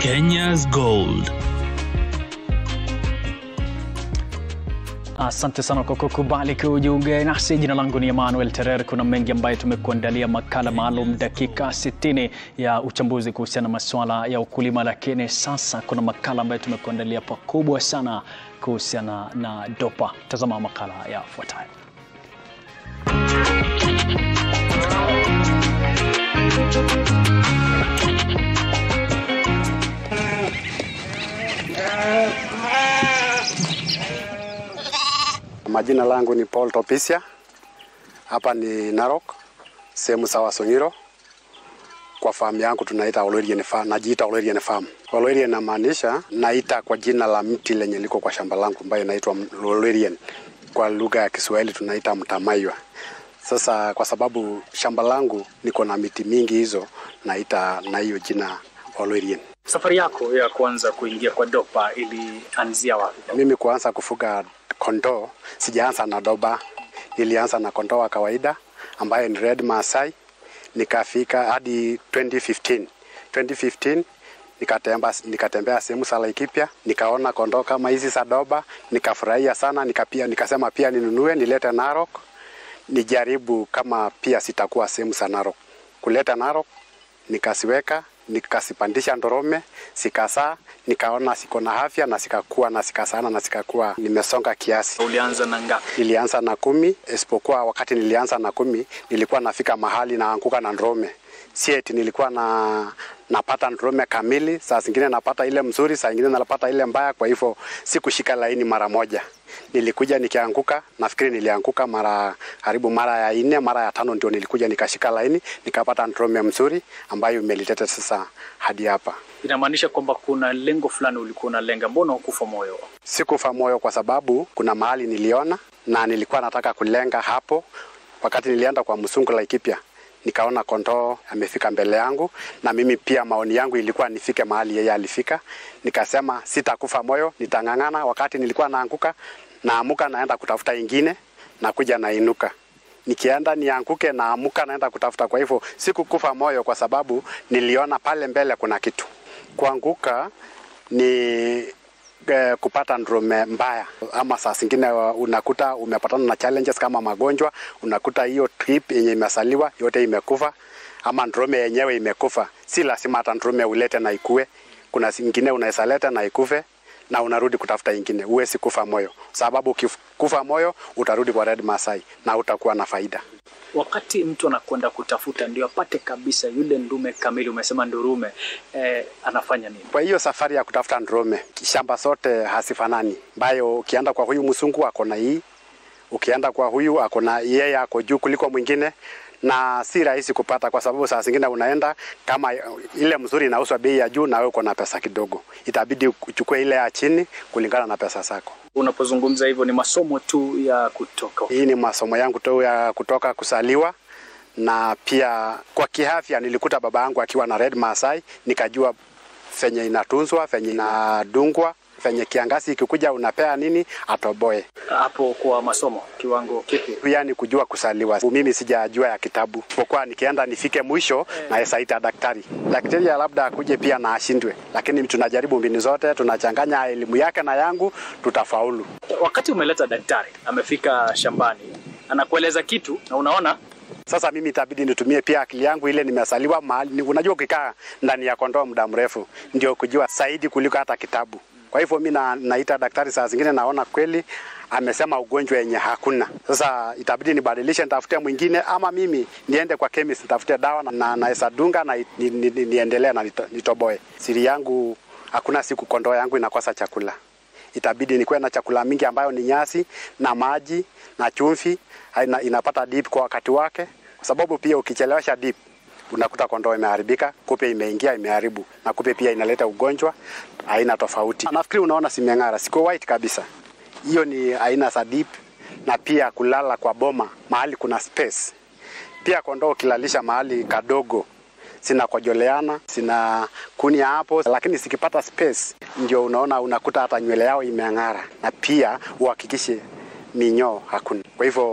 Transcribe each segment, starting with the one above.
Kenya's Gold. Asante sana kwa kukubali kujiunga nasi. Jina langu ni Emmanuel Terer. Kuna mengi ambayo tumekuandalia, makala maalum dakika 60 ya uchambuzi kuhusiana na masuala ya ukulima, lakini sasa kuna makala ambayo tumekuandalia pakubwa sana kuhusiana na dopa. Tazama makala yafuatayo. Majina langu ni Paul Topisia, hapa ni Narok, sehemu sawa Songiro. Kwa famu yangu tunaita Olorien Farm, najiita Olorien Farm. Olorien inamaanisha naita kwa jina la mti lenye liko kwa shamba langu ambayo inaitwa Olorien. Kwa lugha ya Kiswahili tunaita mtamaywa. Sasa kwa sababu shamba langu niko na miti mingi hizo, naita na hiyo jina Olorien. Safari yako ya kuanza kuingia kwa dopa ilianzia wapi? Mimi kuanza kufuga kondoo sijaanza na doba, nilianza na kondoo wa kawaida ambaye ni red Maasai, nikafika hadi 2015. 2015 nikatembea nikatembea sehemu za Laikipia, nikaona kondoo kama hizi za doba, nikafurahia sana, nikapia nikasema pia ninunue nilete Narok, nijaribu kama pia sitakuwa sehemu za Narok. Kuleta Narok nikasiweka nikasipandisha Ndorome, sikasaa, nikaona siko na afya na sikakuwa na sikasana na sikakuwa nimesonga kiasi. Ulianza na ngapi? Nilianza na kumi, isipokuwa wakati nilianza na kumi nilikuwa nafika mahali naanguka na Ndorome. Si eti nilikuwa na napata Ndorome kamili, saa zingine napata ile mzuri, saa zingine napata ile mbaya, kwa hivyo sikushika laini mara moja. Nilikuja nikianguka, nafikiri nilianguka mara karibu mara ya nne, mara ya tano ndio nilikuja nikashika laini, nikapata Ndorome mzuri ambayo imeliteta sasa hadi hapa. Inamaanisha kwamba kuna lengo fulani ulikuwa unalenga, mbona hukufa moyo? Sikufa moyo kwa sababu kuna mahali niliona na nilikuwa nataka kulenga hapo. Wakati nilienda kwa msungu Laikipia, nikaona kondoo amefika mbele yangu, na mimi pia maoni yangu ilikuwa nifike mahali yeye alifika. Nikasema sitakufa moyo, nitang'ang'ana. Wakati nilikuwa naanguka, naamuka naenda kutafuta ingine, nakuja nainuka nikienda nianguke, naamuka naenda kutafuta. Kwa hivyo sikukufa moyo, kwa sababu niliona pale mbele kuna kitu. Kuanguka ni eh, kupata ndrume mbaya, ama saa zingine unakuta umepatana na challenges kama magonjwa, unakuta hiyo trip yenye imesaliwa yote imekufa, ama ndrume yenyewe imekufa. Si lazima hata ndrume ulete na ikue, kuna zingine unaweza leta na ikufe na unarudi kutafuta ingine. Huwezi kufa moyo, sababu ukikufa moyo utarudi kwa Red Maasai na utakuwa na faida. Wakati mtu anakwenda kutafuta ndio apate kabisa yule ndume kamili, umesema ndurume, eh, anafanya nini? Kwa hiyo safari ya kutafuta ndurume, shamba zote hazifanani, ambayo ukienda kwa huyu msungu ako na hii, ukienda kwa huyu ako na yeye ako juu kuliko mwingine na si rahisi kupata, kwa sababu saa zingine unaenda kama ile mzuri inauzwa bei ya juu na wewe uko na pesa kidogo, itabidi uchukue ile ya chini kulingana na pesa zako. Unapozungumza hivyo ni masomo tu ya kutoka. Hii ni masomo yangu tu ya kutoka kusaliwa, na pia kwa kiafya nilikuta baba yangu akiwa na Red Maasai, nikajua venye inatunzwa, venye inadungwa, venye kiangazi ikikuja unapea nini atoboe. Hapo kwa masomo kiwango kipi? Pia ni kujua kusaliwa. Mimi sijajua ya kitabu, pokuwa nikienda nifike mwisho naweza ita daktari. Daktari ya labda akuje pia na ashindwe, lakini tunajaribu mbinu zote, tunachanganya elimu yake na yangu, tutafaulu. Wakati umeleta daktari, amefika shambani, anakueleza kitu na unaona Sasa mimi itabidi nitumie pia akili yangu ile nimesaliwa mahali. Unajua, ukikaa ndani ya kondoo muda mrefu ndio kujua zaidi kuliko hata kitabu. Kwa hivyo mi na, naita daktari saa zingine naona kweli amesema ugonjwa yenye hakuna. Sasa itabidi nibadilishe, nitafute mwingine, ama mimi niende kwa chemist nitafute dawa na naweza dunga na ni, ni, ni, niendelee na nito, nitoboe. Siri yangu hakuna siku kondoo yangu inakosa chakula. Itabidi nikuwe na chakula mingi ambayo ni nyasi na maji na chumvi, ina, inapata dip kwa wakati wake, kwa sababu pia ukichelewesha dip unakuta kondoo imeharibika, kupe imeingia imeharibu, na kupe pia inaleta ugonjwa aina tofauti. Nafikiri unaona simeng'ara, siko white kabisa. Hiyo ni aina za dip, na pia kulala kwa boma mahali kuna space. Pia kondoo ukilalisha mahali kadogo zinakojoleana zina kunia hapo, lakini zikipata space ndio unaona unakuta hata nywele yao imeng'ara, na pia uhakikishe minyoo hakuna. Kwa hivyo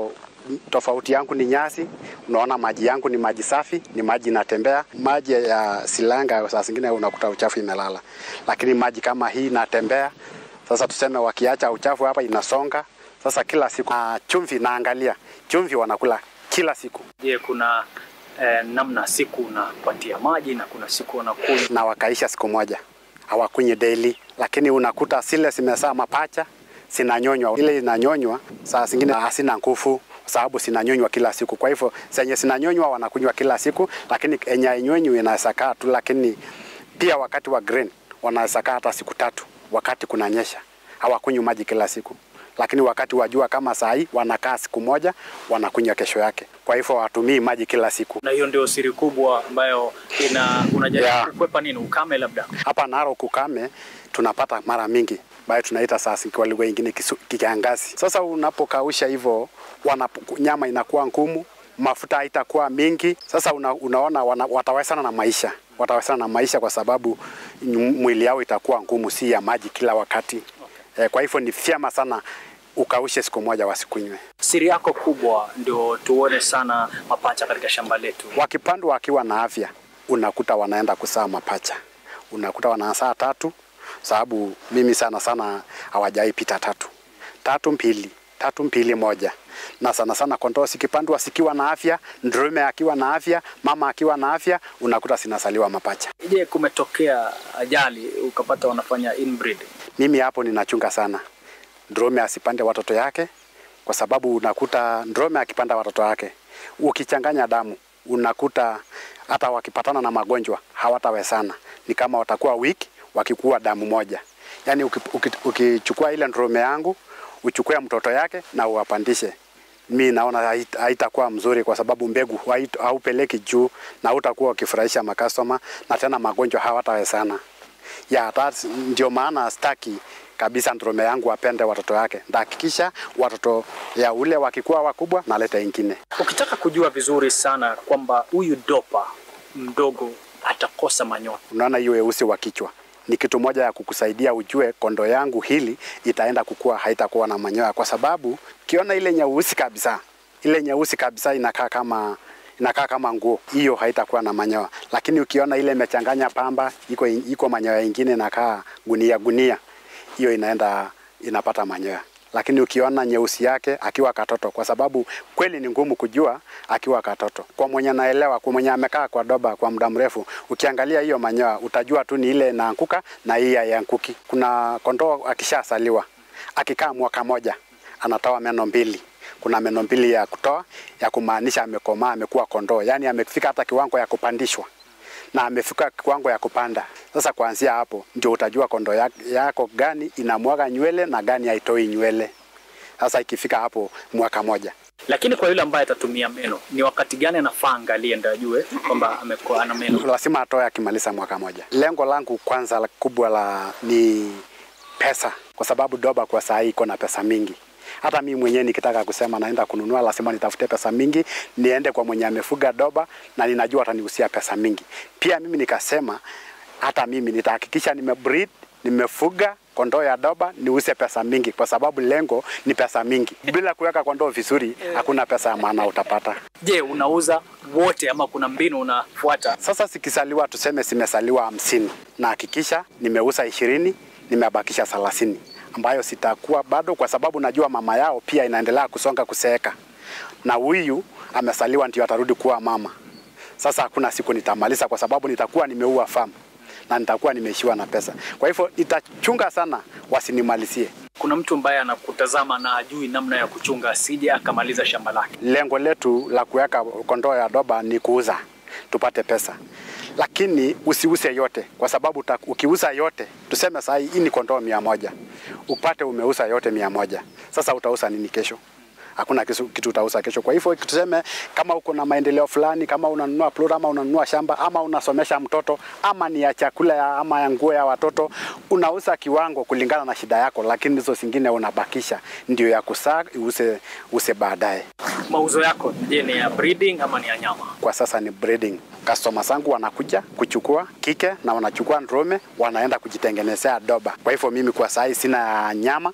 tofauti yangu ni nyasi. Unaona maji yangu ni maji safi, ni maji inatembea. Maji ya Silanga saa zingine unakuta uchafu imelala, lakini maji kama hii inatembea. Sasa tuseme wakiacha uchafu hapa inasonga. Sasa kila siku na chumvi, naangalia chumvi wanakula kila siku. Je, kuna eh, namna siku unapatia maji na kuna siku unakunywa? na wakaisha siku moja hawakunywi daily, lakini unakuta zile zimesaa mapacha zinanyonywa. Ile inanyonywa saa zingine hasina nguvu kwa sababu zinanyonywa kila siku. Kwa hivyo zenye zinanyonywa wanakunywa kila siku, lakini yenye hainyonywi inaweza kaa tu, lakini pia wakati wa grain wanaweza kaa hata siku tatu, wakati kunanyesha hawakunywi maji kila siku lakini wakati wa jua kama saa hii wanakaa siku moja wanakunywa kesho yake. Kwa hivyo watumii maji kila siku. Na hiyo ndio siri kubwa ambayo ina unajaribu Yeah. kukwepa nini? Ukame labda? Hapa Narok ukame tunapata mara mingi ambayo tunaita sasa kwa lugha nyingine kisu- kiangazi. Sasa unapokausha hivyo wanapo- nyama inakuwa ngumu, mafuta haitakuwa mingi. Sasa una, unaona wana, watawezana na maisha watawezana na maisha kwa sababu m- mwili yao itakuwa ngumu, si ya maji kila wakati. Eh, kwa hivyo ni vyema sana ukaushe siku moja wasikunywe. Siri yako kubwa ndio tuone sana mapacha katika shamba letu. Wakipandwa wakiwa na afya, unakuta wanaenda kusaa mapacha, unakuta wanasaa tatu, sababu mimi sana sana hawajai pita tatu, tatu mbili, tatu mbili moja. Na sana sana kondoo sikipandwa sikiwa na afya, ndume akiwa na afya, mama akiwa na afya, unakuta sinasaliwa mapacha. Je, kumetokea ajali ukapata wanafanya inbreed? Mimi hapo ninachunga sana ndume asipande watoto yake, kwa sababu unakuta ndume akipanda watoto yake, ukichanganya damu, unakuta hata wakipatana na magonjwa hawatawezana, ni kama watakuwa wiki wakikuwa damu moja. Yaani uki- uki- ukichukua ile ndume yangu uchukue mtoto yake na uwapandishe, mi naona hait- haitakuwa mzuri, kwa sababu mbegu hait- haupeleki juu na utakuwa ukifurahisha makastoma, na tena magonjwa hawatawezana ya that, ndio maana staki kabisa ndume yangu apende watoto yake. Ndahakikisha watoto ya ule wakikuwa wakubwa naleta ingine. Ukitaka kujua vizuri sana kwamba huyu dopa mdogo atakosa manyoya, Unaona hiyo weusi wa kichwa ni kitu moja ya kukusaidia ujue kondo yangu hili itaenda kukua, haitakuwa na manyoya, kwa sababu kiona ile nyeusi kabisa, ile nyeusi kabisa inakaa kama inakaa kama nguo, hiyo haitakuwa na manyoya. Lakini ukiona ile imechanganya pamba, iko iko manyoya ingine inakaa gunia gunia, hiyo inaenda inapata manyoya. Lakini ukiona nyeusi yake akiwa katoto, kwa sababu kweli ni ngumu kujua akiwa katoto. Kwa mwenye naelewa, kwa mwenye amekaa kwa doba kwa muda mrefu, ukiangalia hiyo manyoya utajua tu ni ile inaanguka na hii haianguki. Kuna kondoo akishasaliwa akikaa mwaka moja anatoa meno mbili. Kuna meno mbili ya kutoa ya kumaanisha amekomaa, amekuwa kondoo, yaani amefika hata kiwango ya kupandishwa na amefika kiwango ya kupanda. Sasa kuanzia hapo ndio utajua kondoo ya- yako gani inamwaga nywele na gani haitoi nywele. Sasa ikifika hapo mwaka moja lakini kwa yule ambaye atatumia meno, ni wakati gani anafaa angalie ndio ajue kwamba amekuwa ana meno? lazima atoe akimaliza mwaka moja. Lengo langu kwanza la kubwa la ni pesa, kwa sababu doba kwa saa hii iko na pesa mingi. Hata mimi mwenyewe nikitaka kusema naenda kununua, lazima nitafute pesa mingi, niende kwa mwenye amefuga doba na ninajua atanihusia pesa mingi. Pia mimi nikasema hata mimi nitahakikisha nimebreed, nimefuga kondoo ya doba niuse pesa mingi, kwa sababu lengo ni pesa mingi. Bila kuweka kondoo vizuri, hakuna pesa ya maana utapata. Je, unauza wote ama kuna mbinu unafuata? Sasa zikisaliwa tuseme zimesaliwa hamsini na hakikisha nimeuza ishirini nimebakisha thelathini ambayo sitakuwa bado, kwa sababu najua mama yao pia inaendelea kusonga kuseeka, na huyu amesaliwa ndio atarudi kuwa mama. Sasa hakuna siku nitamaliza, kwa sababu nitakuwa nimeua farm na nitakuwa nimeishiwa na pesa. Kwa hivyo nitachunga sana wasinimalizie. Kuna mtu ambaye anakutazama na ajui namna ya kuchunga, asije akamaliza shamba lake. Lengo letu la kuweka kondoo ya doba ni kuuza tupate pesa, lakini usiuse yote, kwa sababu uta- ukiuza yote, tuseme saa hii hii ni kondoo mia moja upate umeuza yote mia moja sasa utauza nini kesho? Hakuna kisu- kitu utauza kesho. Kwa hivyo tuseme kama uko na maendeleo fulani, kama unanunua plot ama unanunua shamba ama unasomesha mtoto ama ni ya chakula ya, ama ya nguo ya watoto, unauza kiwango kulingana na shida yako, lakini hizo zingine unabakisha ndio ya kusaa use, use baadaye. Mauzo yako je, ni ya breeding ama ni ya nyama? kwa sasa ni breeding. Customer zangu wanakuja kuchukua kike na wanachukua ndume wanaenda kujitengenezea doba. Kwa hivyo mimi kwa saa hii sina ya nyama,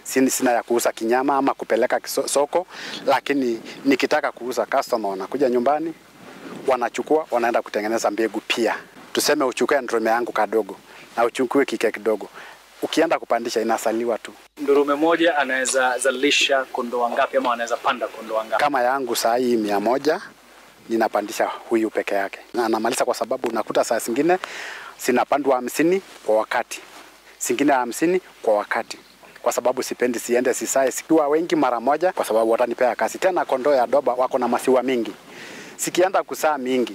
sina, sina ya kuuza kinyama ama kupeleka kiso- soko, lakini nikitaka kuuza, customer wanakuja nyumbani, wanachukua, wanaenda kutengeneza mbegu pia. Tuseme uchukue ndume yangu kadogo na uchukue kike kidogo, ukienda kupandisha inasaliwa tu. Ndurume moja anaweza zalisha kondoo wangapi ama anaweza panda kondoo wangapi? Kama yangu saa hii mia moja ninapandisha huyu peke yake, na namaliza kwa sababu unakuta saa zingine zinapandwa hamsini kwa wakati, zingine hamsini kwa wakati, kwa sababu sipendi siende sisae sikiwa wengi mara moja, kwa sababu watanipea kazi. Tena kondoo ya doba wako na masiwa mingi, sikienda kusaa mingi,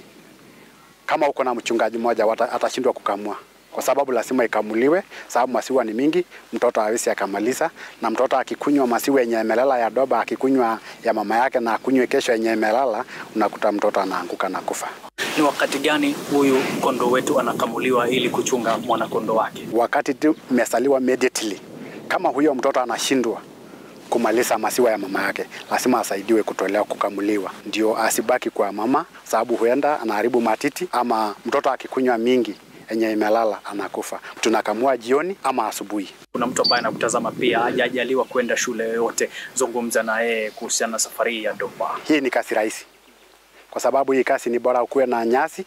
kama uko na mchungaji mmoja wata- atashindwa kukamua kwa sababu lazima ikamuliwe, sababu masiwa ni mingi, mtoto hawezi akamaliza. Na mtoto akikunywa masiwa yenye imelala ya doba, akikunywa ya mama yake na akunywe kesho yenye imelala, unakuta mtoto anaanguka na kufa. Ni wakati gani huyu kondoo wetu anakamuliwa ili kuchunga mwana kondoo wake? Wakati tu imesaliwa immediately, kama huyo mtoto anashindwa kumaliza masiwa ya mama yake, lazima asaidiwe kutolewa, kukamuliwa, ndio asibaki kwa mama, sababu huenda anaharibu matiti, ama mtoto akikunywa mingi yenye imelala anakufa. Tunakamua jioni ama asubuhi. Kuna mtu ambaye anakutazama pia hajajaliwa kwenda shule yoyote, zungumza na yeye kuhusiana na safari hii ya doba. Hii ni kazi rahisi, kwa sababu hii kazi ni bora ukuwe na nyasi,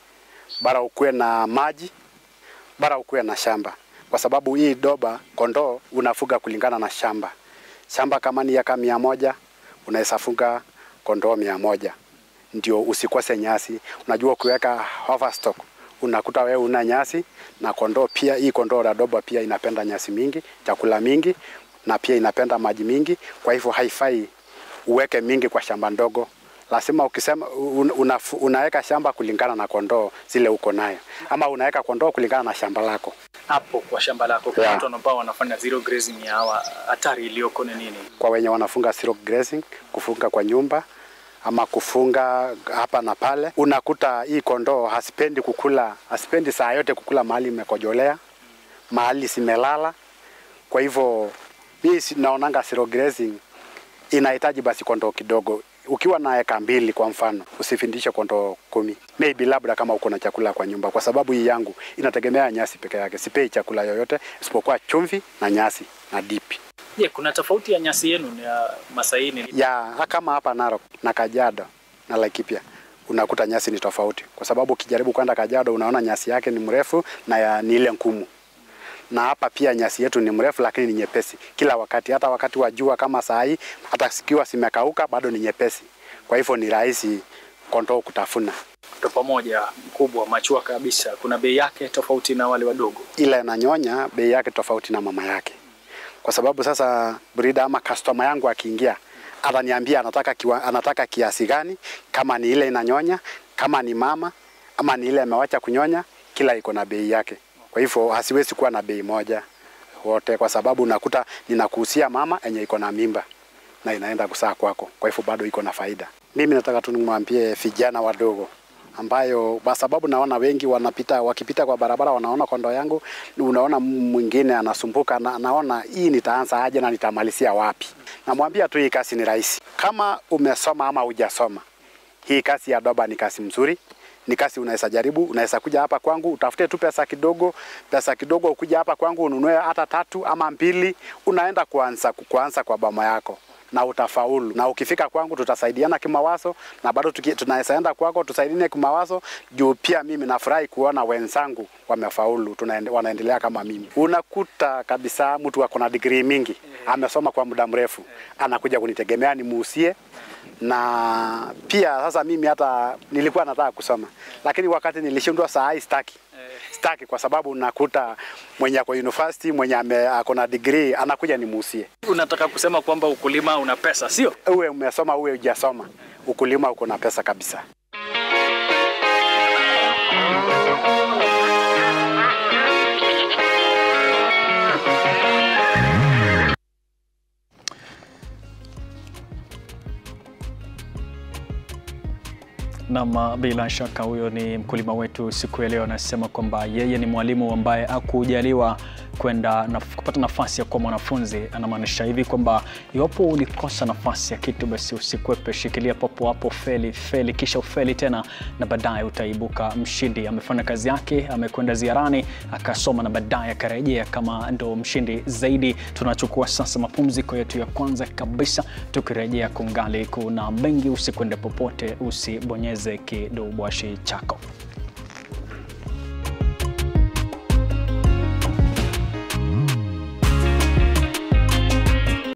bora ukuwe na maji, bora ukuwe na shamba, kwa sababu hii doba kondoo unafuga kulingana na shamba. Shamba kama ni eka mia moja unaweza fuga kondoo mia moja ndio usikose nyasi. Unajua ukiweka overstock unakuta wewe una nyasi na kondoo pia. Hii kondoo la doba pia inapenda nyasi mingi, chakula mingi na pia inapenda maji mingi, kwa hivyo haifai uweke mingi kwa shamba ndogo. Lazima ukisema un, una, unaweka shamba kulingana na kondoo zile uko nayo, ama unaweka kondoo kulingana na shamba lako. Hapo kwa shamba lako kuna Yeah. watu ambao wanafanya zero grazing ya hawa, hatari iliyoko ni nini? Kwa wenye wanafunga zero grazing, kufunga kwa nyumba ama kufunga hapa na pale, unakuta hii kondoo hasipendi kukula, hasipendi saa yote kukula mahali imekojolea, mahali simelala. Kwa hivyo mimi si- naonanga zero grazing inahitaji basi kondoo kidogo. Ukiwa na eka mbili kwa mfano, usifindishe kondoo kumi, maybe labda kama uko na chakula kwa nyumba, kwa sababu hii yangu inategemea nyasi peke yake. Sipei chakula yoyote isipokuwa chumvi na nyasi na dipi Je, kuna tofauti ya nyasi yenu ni ya Masaini? ya kama hapa Narok na Kajiado na Laikipia unakuta nyasi ni tofauti, kwa sababu ukijaribu kwenda Kajiado unaona nyasi yake ni mrefu na ya, ni ile ngumu, na hapa pia nyasi yetu ni mrefu lakini ni nyepesi kila wakati, hata wakati wa jua kama saa hii, hata sikiwa zimekauka bado ni nyepesi, kwa hivyo ni rahisi kondoo kutafuna. Topa moja mkubwa machua kabisa, kuna bei yake tofauti na wale wadogo. Ile inanyonya bei yake tofauti na mama yake, kwa sababu sasa breeder ama customer yangu akiingia ataniambia anataka kiwa, anataka kiasi gani, kama ni ile inanyonya, kama ni mama ama ni ile amewacha kunyonya, kila iko na bei yake. Kwa hivyo hasiwezi kuwa na bei moja wote, kwa sababu unakuta ninakuhusia mama yenye iko na mimba na inaenda kusaa kwako, kwa hivyo bado iko na faida. Mimi nataka tu nimwambie vijana wadogo ambayo kwa sababu naona wengi wanapita wakipita kwa barabara wanaona kondoo yangu, unaona mwingine anasumbuka na, naona hii nitaanza aje na nitamalizia wapi? Namwambia tu hii kazi ni rahisi, kama umesoma ama hujasoma, hii kazi ya doba ni kazi mzuri, ni kazi unaweza jaribu. Unaweza kuja hapa kwangu utafute tu pesa kidogo, pesa kidogo, ukuja hapa kwangu ununue hata tatu ama mbili, unaenda kuanza kuanza kwa boma yako na utafaulu. Na ukifika kwangu tutasaidiana kimawazo, na bado tuki- tunaweza enda kwako tusaidiane kimawazo, juu pia mimi nafurahi kuona wenzangu wamefaulu, tunaende, wanaendelea kama mimi. Unakuta kabisa mtu ako na degree mingi, amesoma kwa muda mrefu, anakuja kunitegemea nimuusie na pia sasa mimi hata nilikuwa nataka kusoma lakini wakati nilishindwa saa hii staki staki kwa sababu nakuta mwenye ako university mwenye ame- ako na degree anakuja nimuusie Unataka kusema kwamba ukulima una pesa, sio? uwe umesoma uwe hujasoma ukulima uko na pesa kabisa Nam, bila shaka huyo ni mkulima wetu siku ya leo, anasema kwamba yeye ni mwalimu ambaye hakujaliwa kwenda na kupata nafasi ya kuwa mwanafunzi. Anamaanisha hivi kwamba iwapo ulikosa nafasi ya kitu, basi usikwepe, shikilia papo hapo, feli feli, kisha ufeli tena, na baadaye utaibuka mshindi. Amefanya kazi yake, amekwenda ziarani, akasoma na baadaye akarejea kama ndo mshindi zaidi. Tunachukua sasa mapumziko yetu ya kwanza kabisa, tukirejea kungali kuna mengi. Usikwende popote, usibonyeze kidubwashi chako.